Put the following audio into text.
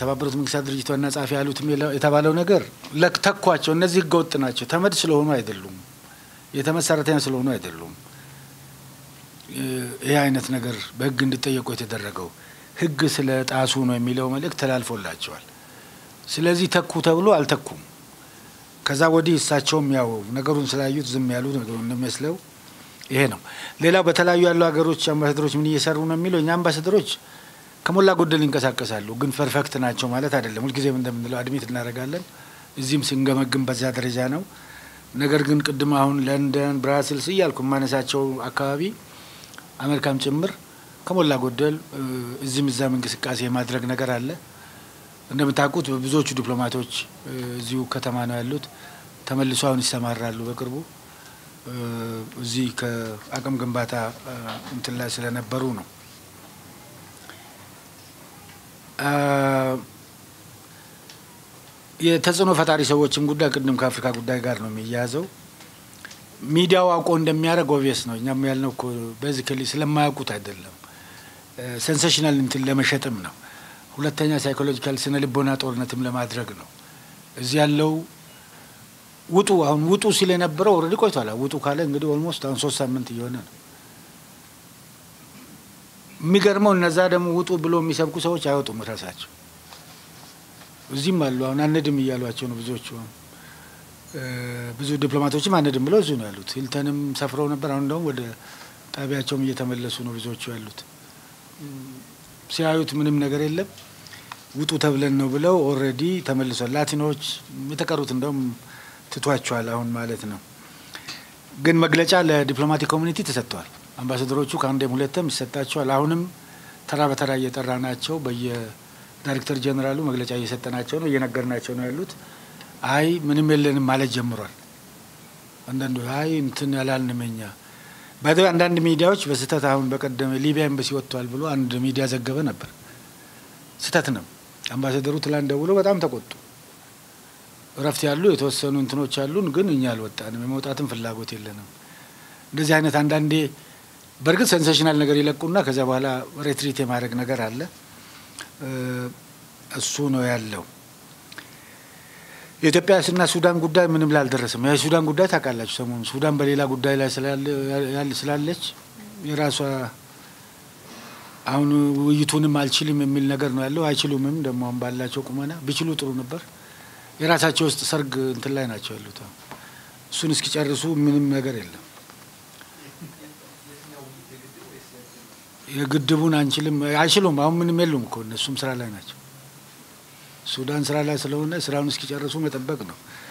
የተባበሩት መንግስታት ድርጅት ዋና ጸሐፊ ያሉት የተባለው ነገር ተኳቸው። እነዚህ ህገወጥ ናቸው። ተመድ ስለሆኑ አይደሉም፣ የተመድ ሰራተኛ ስለሆኑ አይደሉም። ይህ አይነት ነገር በህግ እንዲጠየቁ የተደረገው ህግ ስለ ጣሱ ነው የሚለው መልእክት ተላልፎላቸዋል። ስለዚህ ተኩ ተብሎ አልተኩም። ከዛ ወዲህ እሳቸውም ያው ነገሩን ስላዩት ዝም ያሉ እንደሚመስለው ይሄ ነው። ሌላው በተለያዩ ያሉ ሀገሮች አምባሳደሮች ምን እየሰሩ ነው የሚለው እኛ አምባሳደሮች ከሞላ ጎደል ይንቀሳቀሳሉ፣ ግን ፐርፌክት ናቸው ማለት አይደለም። ሁልጊዜም እንደምንለው አድሜት እናደርጋለን። እዚህም ስንገመግም በዛ ደረጃ ነው። ነገር ግን ቅድም አሁን ለንደን፣ ብራስልስ እያልኩ የማነሳቸው አካባቢ አሜሪካም ጭምር ከሞላ ጎደል እዚህም እዛም እንቅስቃሴ የማድረግ ነገር አለ። እንደምታውቁት ብዙዎቹ ዲፕሎማቶች እዚሁ ከተማ ነው ያሉት። ተመልሶ አሁን ይሰማራሉ በቅርቡ እዚህ ከአቅም ግንባታ እንትን ላይ ስለነበሩ ነው። የተጽዕኖ ፈጣሪ ሰዎችም ጉዳይ ቅድም ከአፍሪካ ጉዳይ ጋር ነው የሚያያዘው። ሚዲያው አውቆ እንደሚያደርግ ኦብቪየስ ነው። እኛም ያልነው እኮ ቤዚካሊ ስለማያውቁት አይደለም፣ ሴንሴሽናል እንትን ለመሸጥም ነው። ሁለተኛ ሳይኮሎጂካል ስነ ልቦና ጦርነትም ለማድረግ ነው። እዚህ ያለው ውጡ አሁን ውጡ ሲል የነበረው ኦልሬዲ ቆይቷል። ውጡ ካለ እንግዲህ ኦልሞስት አሁን ሶስት ሳምንት እየሆነ ነው። የሚገርመው እነዛ ደግሞ ውጡ ብሎ የሚሰብኩ ሰዎች አይወጡም ራሳቸው እዚህም አሉ። አሁን አንድም እያሏቸው ነው ብዙዎቹ። ብዙ ዲፕሎማቶችም አንድም ብለው እዚሁ ነው ያሉት። ሂልተንም ሰፍረው ነበር። አሁን ደግሞ ወደ ጣቢያቸውም እየተመለሱ ነው ብዙዎቹ ያሉት። ሲያዩት ምንም ነገር የለም ውጡ ተብለን ነው ብለው ኦልሬዲ ተመልሷል። ላቲኖች የተቀሩት እንደውም ትቷቸዋል አሁን ማለት ነው። ግን መግለጫ ለዲፕሎማቲክ ኮሚኒቲ ተሰጥተዋል። አምባሳደሮቹ ከአንዴም ሁለትም ይሰጣቸዋል። አሁንም ተራ በተራ እየጠራ ናቸው በየ ዳይሬክተር ጀኔራሉ መግለጫ እየሰጠናቸው ነው፣ እየነገርናቸው ነው ያሉት። አይ ምንም የለንም ማለት ጀምሯል። አንዳንዱ አይ እንትን ያላልንም እኛ ባይ አንዳንድ ሚዲያዎች በስህተት አሁን በቀደም ሊቢያ ኤምባሲ ወጥቷል ብሎ አንድ ሚዲያ ዘገበ ነበር። ስህተት ነው። አምባሳደሩ ትላንት ደውሎ በጣም ተቆጡ። እረፍት ያሉ የተወሰኑ እንትኖች አሉን፣ ግን እኛ አልወጣንም፣ የመውጣትም ፍላጎት የለንም። እንደዚህ አይነት አንዳንዴ በእርግጥ ሴንሴሽናል ነገር ይለቁና ከዚያ በኋላ ሬትሪት የማድረግ ነገር አለ። እሱ ነው ያለው። የኢትዮጵያና ሱዳን ጉዳይ ምንም ላይ አልደረሰም። የሱዳን ጉዳይ ታውቃላችሁ፣ ሰሞኑን ሱዳን በሌላ ጉዳይ ላይ ስላለች የራሷ አሁን ውይይቱንም አልችልም የሚል ነገር ነው ያለው። አይችሉምም ደግሞ አሁን ባላቸው ቁመና ቢችሉ ጥሩ ነበር። የራሳቸው ውስጥ ሰርግ እንትን ላይ ናቸው ያሉት። እሱን እስኪጨርሱ ምንም ነገር የለም። የግድቡን አንችልም አይችሉም። አሁን ምንም የሉም እኮ እነሱም ስራ ላይ ናቸው። ሱዳን ስራ ላይ ስለሆነ ስራውን እስኪጨርሱ መጠበቅ ነው።